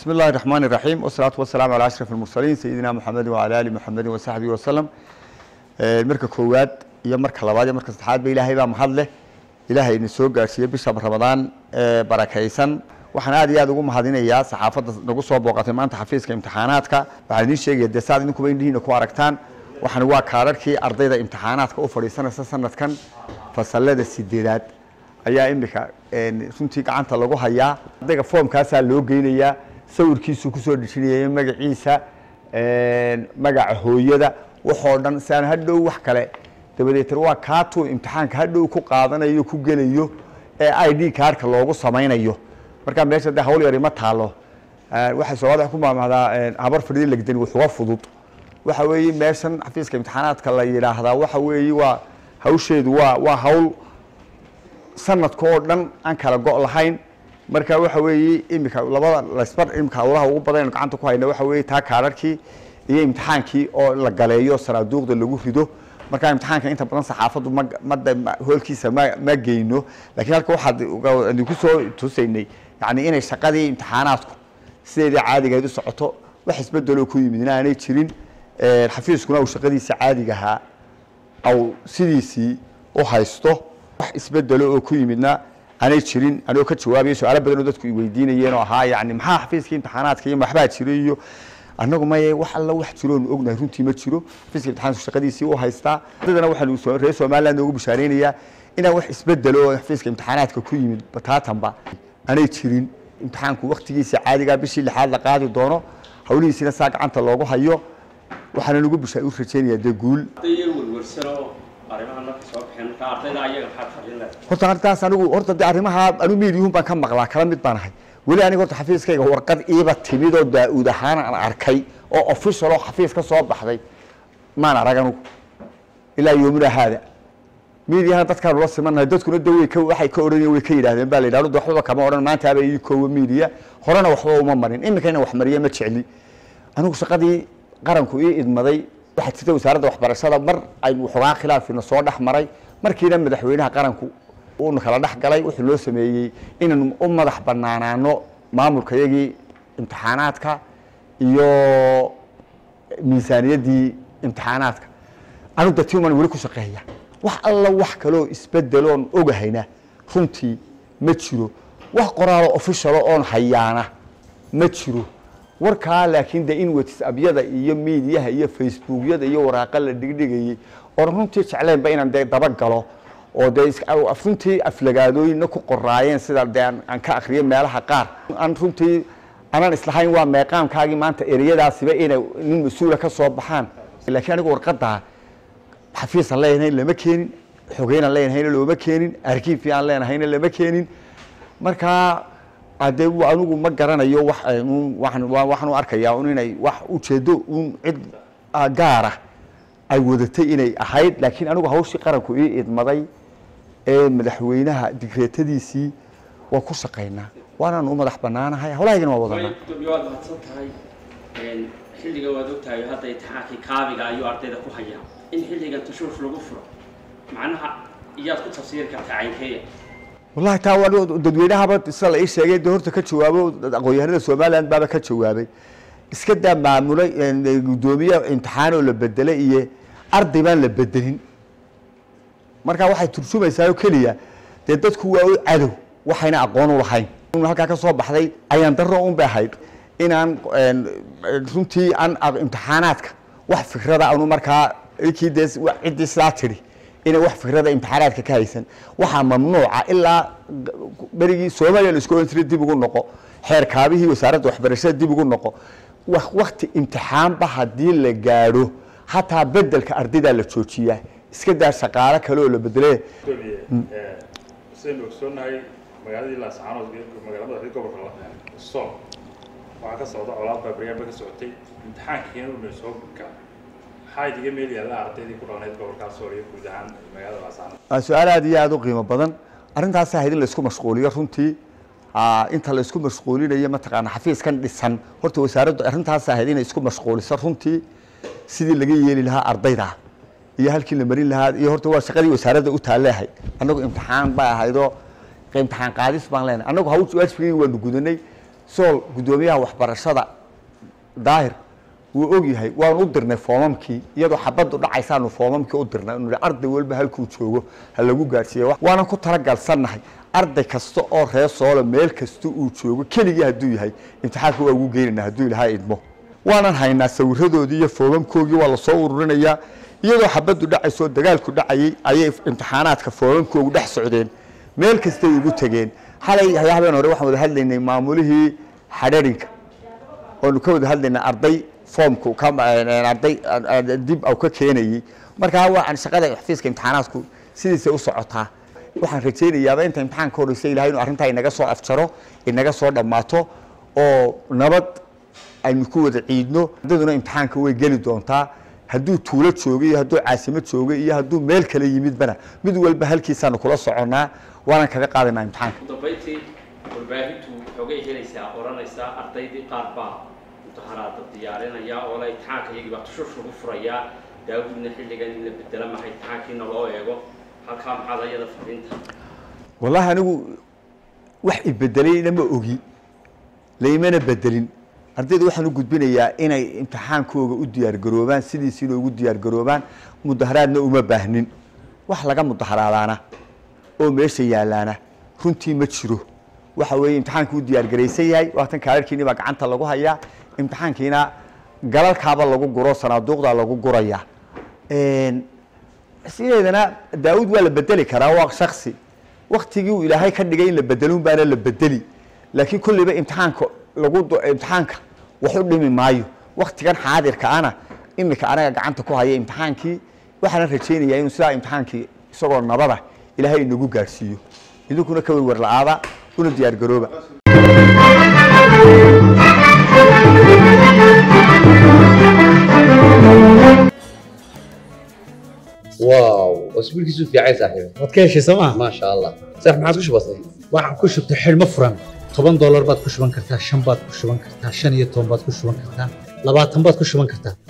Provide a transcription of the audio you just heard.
بسم الله الرحمن الرحيم والصلاة والسلام على أشرف المرسلين سيدنا محمد وعلى آل محمد وصحبه وسلم marka koowaad iyo marka labaad iyo marka saddexaad ba ilaahay baa mahad leh ilaahay idin soo gaarsiiyey bisha ramadaan ee barakaysan waxaan aad iyo aad ugu mahadinayaa saxaafadda nagu soo booqatay maanta xafiiska imtixaanaadka waxaan idiin sheegaya dee saad idinkuba indhihiina ku aragtaan waxaan waa kaadharkii ardayda imtixaanaadka u fadhiisanaysa sanadkan fasalada sideedaad ayaa imika runtii gacanta lagu hayaa ardayga foomkaasaa loo geynayaa sawirkiisuu kusoo dhejinayay magaciisa magaca hooyada waxoo dhan si aan hadhow wax kale dabadeetna waa kaatuu imtixaanka hadhow ku qaadanayo ku gelayo ee i d kaarka loogu samaynayo markaa meesha de hawl yari ma taalo waxay soomaalida ku maamahdaa habar fadhidi legdani wuxuga fudud waxa weeye meeshan xafiiska imtixaanaadka la yidhaahdaa waxa weeye waa hawsheedu waa waa hawl sanadka oo dhan aan kala go' lahayn marka waxa weeye imika labada lasbar imika hawlaha ugu badan aynu gacanta ku hayna waxa weeye taa kaadharkii iyo imtixaankii oo la galeeyo saraaduuqda lagu rido markaa imtixaanka inta badan saxaafaddu ma mada hoolkiisa ma ma geyno lakiin halka waxaad idinku soo tusaynay yani inay shaqadii imtixaanaadku sideedii caadigahayd u socoto wax isbedeloo ku yimid in aanay jirin xafiiskuna uu shaqadiisa caadigahaa au sidiisii u haysto wax isbedelo oo ku yimidna aanay jirin anigoo ka jawaabaya su-aalo badan oo dadku i weydiinayeen oo ahaa yani maxaa xafiiskii imtixaanaadka iyo waxbaa jira iyo annagu maye wax alla wax jiroonu ognahay runtii ma jiro xafiiska imtixaanku shaqadiisii u haystaa dadana waxaanu reer somaliland noogu bishaareynayaa inaan wax isbedelo oo xafiiska imtixaanaadka ku yimid bataatanba aanay jirin imtixaanku waktigiisa caadigaa bishii lixaad la qaadi doono hawlihiisina saa gacanta loogu hayo waxaana nagu bisha u rajeynayaa dee guul horta arrintaas anigu horta de arrimaha anu miidiyuhun baan ka maqlaa kala mid baan ahay weli aniga horta xafiiskayga warqad iiba timid oo daa-uud ahaan aan arkay oo official oo xafiis ka soo baxday maan arag anugu ilaa yoomina haada miidiyahana dadkaanu la simanahay dadkuna de way ka waxay ka odhanayeen way ka yidhahdeen baa la yidhahdo de waxbaba kama odhan maantaaba ii koowa miidiya horena waxba uma marin iminka ina wax mariya ma jecli anigu shaqadii qaranku ii idmaday waxaa jirta wasaaradda waxbarashada mar aynu waxoogaa khilaafina soo dhex maray markiina madaxweynaha qaranku uuna kala dhex galay wuxuu loo sameeyey inaynu u madax banaanaano maamulka yagii imtixaanaadka iyo miisaaniyaddii imtixaanaadka anu de timan weli ku shaqeeya wax alla wax kaloo isbedeloon ogahayna runtii ma jiro wax qoraalo officialo oon hayaana ma jiro warkaa laakiin de in whatsappyada iyo miidiyaha iyo facebookyada iyo waraaqa la dhigdhigayey oon runtii jecleynba inaan dee dabagalo oo dee runtii aflagaadooyinna ku qoraayeen sida dee aan ka akriyo meelaha qaar aan runtii anaan islahayn waa meeqaamkaagii maanta ereyadaasiba inay nin mas-uula ka soo baxaan laakiin anigu warqadaa xafiisaan leenahayn lama keenin xogeynaan leenahayna looma keenin arkiifi aan leenahayna lama keenin markaa ade anigu ma garanayo wa waxaan u arkayaa un inay wax ujeedo un cid gaara ay wadatay inay ahayd laakiin anigu hawshii qaranku ii idmaday ee madaxweynaha digreetadiisii waa ku shaqaynaa waanaan u madax banaanahay hawlahaygana waa wadanaa waad mahadsan tahay xilliga waad ogtahay hadda imtixaankii kaabiga ayuu ardayda ku hayaa in xilligan tashuush lagu furo macnaha iyaad ku tafsiiri kartaa caynkeeya wallahi taa waa dadweynahaba sida la ii sheegay de horta ka jawaabo aqoon-yahanada somaliland baaba ka jawaabay iska daa maamulay guddoomiye imtixaan oo la bedelay iyo arday baan la bedelin markaa waxay turjumaysaa oo keliya dee dadku waa u cadow waxayna aqoon u lahayn halkaa ka soo baxday ayaan daro un bay ahayd inaan runtii aan imtixaanaadka wax fikrada anu markaa kii dee ciddii sidaa tidhi inay wax fikrada imtixaanaadka ka haysan waxaa mamnuuca ilaa berigii soomaaliya la isku ohan jiray dib ugu noqo xeerkaabihii wasaaradda waxbarashada dib ugu noqo wakti imtixaanba haddii la gaadho hataa bedelka ardaydaa la joojiyaa iska daa shaqaalo kale oo la bedele sidaynu ogsoonahay magaaladii laascaanood magaalada reer gobolka sool waxaa ka socda colaad baa baryaanba ka socotay imtixaankiina una soo gaa maxaa idiga meel yaalla ardaydii ku dhaqneyd gobolkaa sool iyo guud ahaan magaalada laascaanood waa su-aal aad iyo aada u qiimo badan arrintaas ahayd in laisku mashquuliyo runtii inta la isku mashquulinayo mataqaana xafiiskan dhisan horta wasaaraddu arrintaas ahayd inay isku mashquuliso runtii sidii laga yeeli lahaa ardayda iyo halkii la marin lahaa iyo horta waa shaqadii wasaaradda u taalleahayd annagu imtixaan bay ahaydoo imtixaan qaadis baan leenahay annagu haw waajibkii waanu gudanay sool guddoomiyaha waxbarashada daahir wuu og yahay waanu u dirnay foomamkii iyadoo xabaddu dhacaysaanu foomamkii u dirnay inu ihi arday walba halkuu joogo ha lagu gaadhsiiya waanan ku talagalsannahay arday kasta oo reer soolo meel kasta uu joogo keligii hadduu yahay imtixaanka waa ugu geynayna hadduu ilahaa idmo waanan haynaa sawiradoodii iyo foomamkoogii waa lasoo ururinayaa iyadoo xabaddu dhacaysoo dagaalku dhacayay ayay imtixaanaadka foomamkoogu dhex socdeen meel kastay ugu tegeen xalay habeen hore waxaan wada hadlaynay maamulihii xadharinka oonu ka wada hadlaynay arday foomku ka arday dib au ka keenayey markaa waan shaqada xafiiska imtixaanaadku sidiisay u socotaa waxaan rajaynayaaba inta imtixaanka horeysa ilahay inuu arrintaa inaga soo afjaro inaga soo dhammaato oo nabad aynu ku wada ciidno ardaduna imtixaanka way geli doontaa hadduu tuulo joogay iyo hadduu caasimo joogay iyo hadduu meel kale yimidbana mid walba halkiisaanu kula soconnaa waanan kaga qaadanaa imtixaanka ugu dambayntii warbaahintu xoogay helaysaa odhanaysaa ardaydii qaar baa imtixaanaada diyaarinaya oo la imtixaanka iyagii baa tushush lagu furayaa daawudna xilligan in la bedela maha imtixaankiina loo eego halkaa maxaad ayada fariinta wallaahi anigu wax ibedelayna ma ogi laymana bedelin ardayda waxaan u gudbinayaa inay imtixaankooga u diyaargaroobaan sidiisiina ugu diyaargaroobaan mudaharaadna uma baahnin wax laga mudaharaadaana oo meesha yaalaana runtii ma jiro waxa weeye imtixaanka u diyaargaraysan yahay waatan kaararkiini baa gacanta lagu hayaa imtixaankiina galalkaaba lagu guro sanaaduuqdaa lagu guraya sideedana daawud waa la bedeli karaa waa shaksi waktigii uu ilaahay ka dhigay in la bedelun baana la bedeli laakiin kulliba imtixaanka lagu imtixaanka wax u dhimi maayo waktigan xaadirka ana imika anaga gacanta ku haya imtixaankii waxaana rajaynayaa inuu sidaa imtixaankii isagoo nabada ilaahay inagu gaadhsiiyo idinkuna ka werwer la-aada una diyaar garooba واو اسبوعك في عايز صاحبي waad ka heshay sooma ما شاء الله صح ما عاد وش بصي waxaan ku shubtay xidhmo furan toban doolar baad ku shuban kartaa shan baad ku shuban kartaa shan iyo toban baad ku shuban kartaa labaatan baad ku shuban kartaa